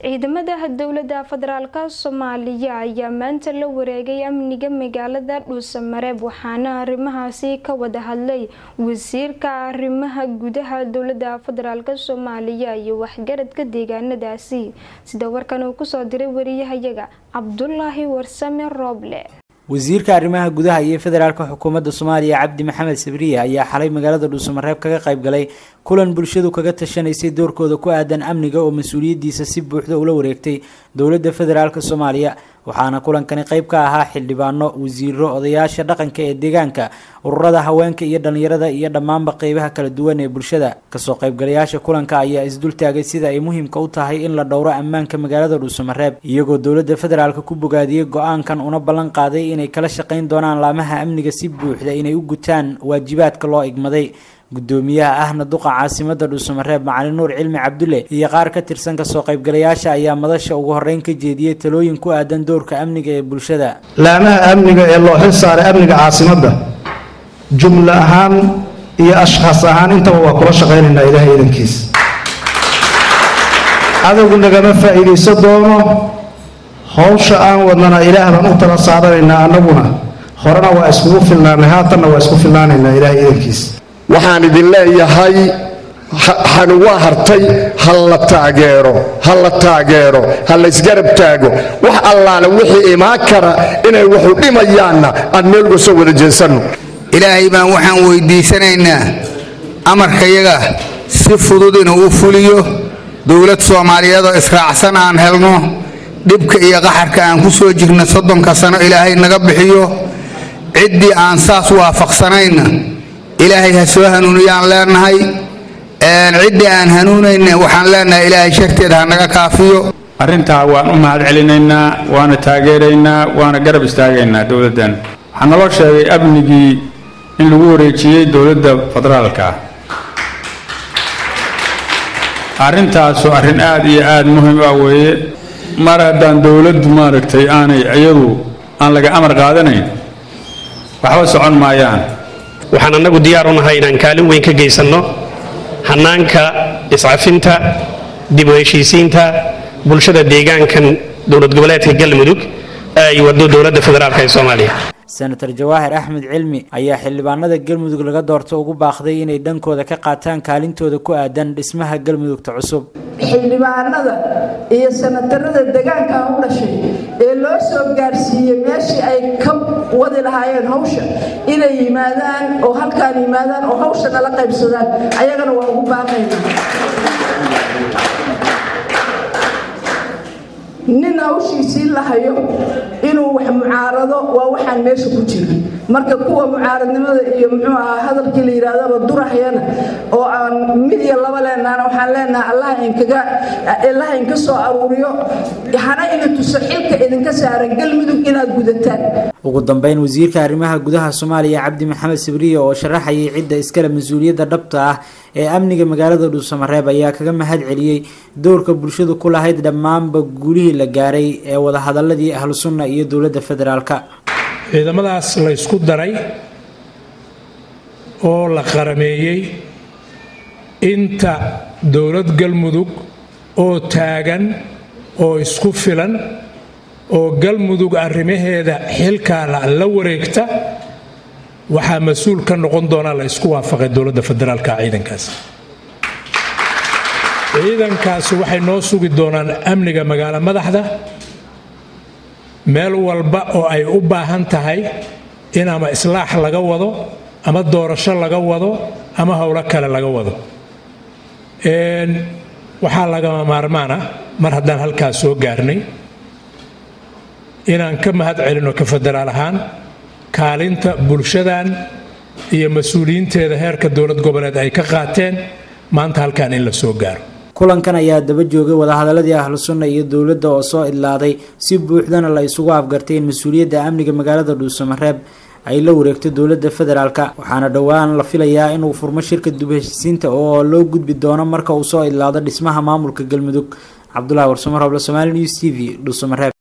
ciidamada dowlada federaalk soomaaliya ayaa maanta la wareegay amniga magaalada dhuusamareeb waxaana arrimahaasi ka wada hadlay wasiirka arrimaha gudaha dowlada federaalk soomaaliya iyo waxgaradka deegaanadaasi sida warkan uu kusoo diray wariyahayaga cabdulaahi warsame rooble wasiirka arrimaha gudaha iyo federaalka xukuumadda soomaaliya cabdi maxamed sabriye ayaa xalay magaalada dhuusamareeb kaga qayb galay kulan bulshadu kaga tashanaysay doorkooda ku aadan amniga oo mas-uuliyaddiisa si buuxda ula wareegtay dowladda federaalk soomaaliya waxaana kulankani qayb ka ahaa xildhibaano wasiiro odayaasha dhaqanka ee deegaanka ururada haweenka iyo dhalinyarada iyo dhammaanba qeybaha kala duwan ee bulshada kasoo qaybgalayaasha kulanka ayaa isdultaagay sida ay muhiimka u tahay in la dhowro ammaanka magaalada dhuusamareeb iyagoo dowladda federaalk ku bogaadiyey go-aankan una ballan qaaday inay kala shaqayn doonaan laamaha amniga si buuxda inay u gutaan waajibaadka loo igmaday gudoomiyaha ahna duqa caasimada dhuusamareeb macalin nuur cilmi cabdulle iyo qaar ka tirsan kasoo qaybgalayaasha ayaa madasha ugu horeyn ka jeediyey talooyin ku aadan doorka amniga ee bulshada laamaha amniga ee loo xil saaray amniga caasimadda jumlo ahaan iyo ashkhaas ahaan intaba waa kula shaqaynaynaa ilaahay idankiis cadowgu nagama faa'iidayso doono howsha aan wadnana ilaah baan u tala saaranaynaa annaguna horena waa iskugu filnaanay haatanna waa isku filnaanaynaa ilaahay idankiis waxaan idin leeyahay xani waa hartay ha la taageero ha la taageero ha laysgarab taago wax allaale wixii imaan kara inay waxu dhimayaanna aan meel uga soo wada jeesanno ilaahay baan waxaan weyddiisanaynaa amarkayaga si fudud inuu u fuliyo dowlad soomaaliyeedoo israacsan aan helno dhibka iyo qaxarka aan ku soo jirna soddonka sano ilaahay naga bixiyo ciddii aan saas waafaqsanayna ilaahay ha soo hanuuniyaan leenahay ciddii aan hanuunayna waxaan leenahay ilaahay sharteeda ha naga kaafiyo arrintaa waan u mahad celinaynaa waana taageeraynaa waana garab istaagaynaa dowladdan waxaa naloo sheegay amnigii in lagu wareejiyey dowladda federaalka arrintaasu arrin aad iyo aad muhiim ah weeye mar haddaan dowladdu maaragtay aanay iyadu aan laga amar qaadanayn waxba socon maayaan waxaan annagu diyaar u nahay inaan kaalin weyn ka geysanno hannaanka iscafinta dib u heshiisiinta bulshada deegaankan dowlad goboleedka galmudug ee ay waddo dowladda federaalk ee soomaaliya senator jawaahir axmed cilmi ayaa xildhibaanada galmudug laga doorto ugu baaqday inay dhankooda ka qaataan kaalintooda ku aadan dhismaha galmudugta cusub xildhibaanada iyo senatarada deegaankan u dhashay ee loo soo gaarsiiyey meeshii ay ka wadi lahaayeen hawsha inay yimaadaan oo halkaan yimaadaan oo hawsha nala qaybsadaan ayagana waa ugu baaqaynaa nin hawshiisii la hayo inuu wax mucaarado waa waxaan meesha ku jira marka kuwa mucaaradnimada iyo muxuu ahaa hadalkii la yidhaahdaba durahayana oo aan mid iyo laba leenahana waxaan leenahay allaha inkaga allaha inka soo aruuriyo hana ina tuso xilka idinka saaran galmudug inaad gudataan ugu dambeyn wasiirka arrimaha gudaha soomaaliya cabdi maxamed sabriye oo sharaxayay cidda iskale mas-uuliyadda dhabta ah ee amniga magaalada dhuusamareeb ayaa kaga mahad celiyey doorka bulshadu ku lahayd dhammaanba guulihii la gaaray ee wadahadaladii ahlu sunna iyo dowladda federaalka ciidamadaas la ysku daray oo la qarameeyey inta dowlad galmudug oo taagan oo isku filan oo galmudug arrimaheeda xilkaa la wareegta waxaa mas-uul ka noqon doonaa la isku waafaqay dowladda federaalka ciidankaas ciidankaasi waxay noo sugi doonaan amniga magaalo madaxda meel walba oo ay u baahan tahay in ama islaax laga wado ama doorasho laga wado ama howlo kale laga wado waxaa lagama maarmaan ah mar haddaan halkaas soo gaarnay inaan ka mahad celino ka federaal ahaan kaalinta bulshadan iyo mas-uuliyiinteeda heerka dowlad goboleed ay ka qaateen maanta halkaan in la soo gaaro kulankan ayaa daba joogay wadahadaladii ahlu sunna iyo dowladda oo soo idlaaday si buuxdana la isugu afgartay in mas-uuliyadda amniga magaalada dhuusamareeb ay la wareegto dowladda federaalka waxaana dhowaan la filayaa inuu furmo shirka dib heshiisiinta oo loo gudbi doono marka uu soo idlaado dhismaha maamulka galmudug cabdulahi warsamo roble somaali news t v dhuusamareeb